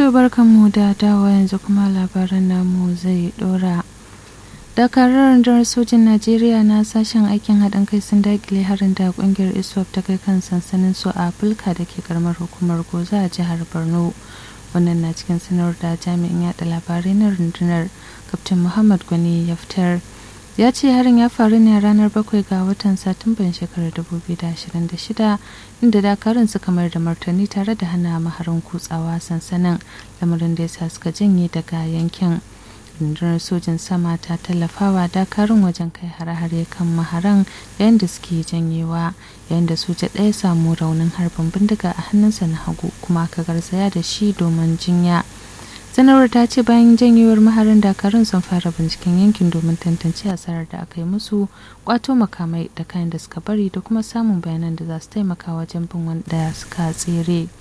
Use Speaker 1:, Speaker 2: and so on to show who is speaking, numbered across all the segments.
Speaker 1: To barkanmu da dawa yanzu kuma labaran namu zai dora. Dakarar rundunar sojin Najeriya na sashen aikin haɗin kai sun dakile harin da ƙungiyar ISWAP ta kai kan sansanin su a Fulka da ke karamar hukumar Goza a jihar Borno. Wannan na cikin sanar da jami'in yaɗa labarai na rundunar Kaftin Muhammad Gwani ya fitar. ya ce harin ya faru ne a ranar bakwai ga watan satumban shekarar 2026 inda dakarun suka mayar da martani tare da hana maharin kutsawa sansanin lamarin da ya sa suka janye daga yankin rundunar sojin sama ta tallafawa dakarun wajen kai hare-hare kan maharan yayin da suke janyewa yayin da soja ɗaya samu raunin harbin bindiga a hannunsa na hagu kuma aka garzaya da shi domin jinya sanarwar ta ce bayan janyewar maharin dakarun sun fara binciken yankin domin tantance asarar da aka yi musu kwato makamai da kayan da suka bari da kuma samun bayanan da za su taimaka wajen bin wanda suka tsere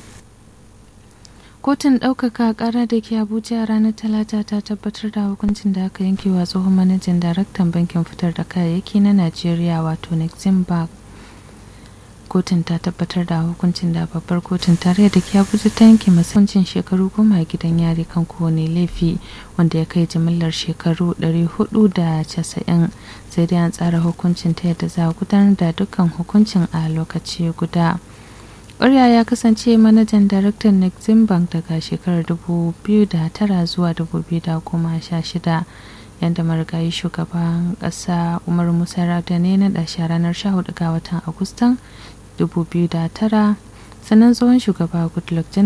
Speaker 1: kotun ɗaukaka ƙara da ke abuja ranar talata ta tabbatar da hukuncin da aka yanke wa tsohon manajan daraktan bankin fitar da kayayyaki na najeriya wato nexim bank kotun ta tabbatar da hukuncin da babbar kotun tarayya da ke abuja ta yanke hukuncin shekaru goma a gidan yari kan kowane laifi wanda ya kai jimillar shekaru 490 sai dai an tsara hukuncin ta yadda za a gudanar da dukkan hukuncin a lokaci guda ƙwarya ya kasance manajan daraktan nexim bank daga shekarar 2009 zuwa 2016 yadda marigayi shugaban ƙasa umar musa ne na ɗashi ranar 14 ga watan agustan 2009 sannan tsohon shugaba goodluck